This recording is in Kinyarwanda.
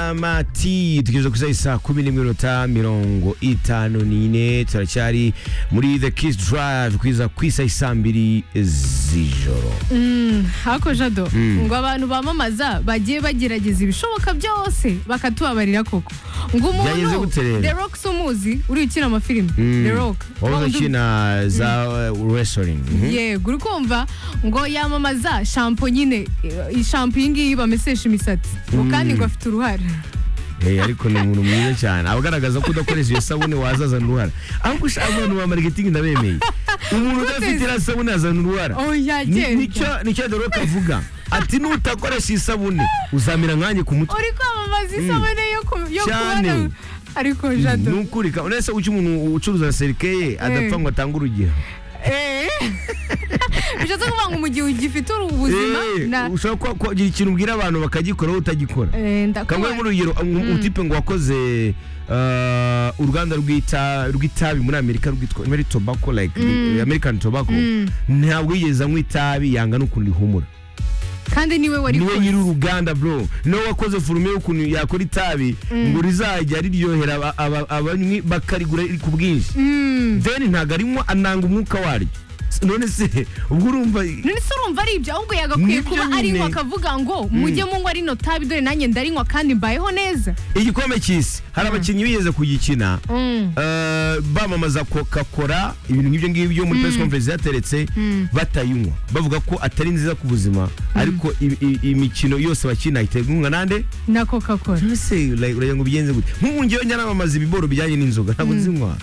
y'amati dutegereje kuri saa kumi n'imwe minota mirongo itanu n'ine turacyari muri the kiss drive kwiza ku isaha isa mbiri z'ijoro hako jado ngo abantu bamamaza bagiye bagerageza ibishoboka byose bakatubabarira koko ngo Byageze umuntu gute rero? the rock si umuzi uri ukina amafilime the rock wahoze Undi- ukina za eh, wrestling Mhm. yego uri kumva ngo yamamaza shampo nyine eh, shampo iyi ngiyi bamesesha imisatsi ngo kandi ngo afite uruhare Eh, ariko ni umuntu mwiza cyane aba agaragaza ko udakoresha iyo sabune wazazana uruhara ahubwo ushaka abantu ba marketing ndabemeye umuntu udafite iriya sabune yazana uruhara oya Ni- kera nicyo nicyo doroka avuga ati nutakoresha isabune uzamera nkanjye ku mutwe uri kwamamaza isabune yo ku- yo Cyane. kubona ariko jado nukurika uretse uca umuntu ucuruza serikeye adapfa ngo atange urugero Eh. bishatse kuvuga ngo mu gihe ugifite ubuzima Eh, na ushobora kuba- kugira ikintu ubwira abantu bakagikora wowe utagikora kamwe Eh, ndakubona. nk'urugero um- utipe ngo wakoze uh, uruganda rw'ita- rw'itabi muri amerika rwitwa very tobacco like eh, american tobacco ntabwo yigeze anywa itabi yanga n'ukuntu rihumura kandi niwe wari niwe kure. nyiri uruganda bro niwe wakoze forume y'ukuntu yakora itabi ngo rizajya riryohera aba- aba- abanywi bakarigura riri ku bwinshi then ntabwo arimo ananga umwuka waryo S- none se ubwo urumva none se urumva ari ibyo ahubwo yagakwiye Nibyo kuba nyine. arinywa akavuga ngo mujye munywa rino tabi dore nanjye ndarinywa kandi mbayeho neza igikombe cy'isi hari abakinnyi bigeze kugikina Mm. eh, bamamaza kokakora ibintu nk'ibyo ngibyo muri press conference yateretse batayinywa bavuga ko atari nziza ku buzima ariko i- i- imikino yose bakina iteganywa nande na coca cola mbese like, uragira ngo bigenze gute nk'ubu njyewe njya namamaza ibiboro bijyanye n'inzoga ntabwo nzinywa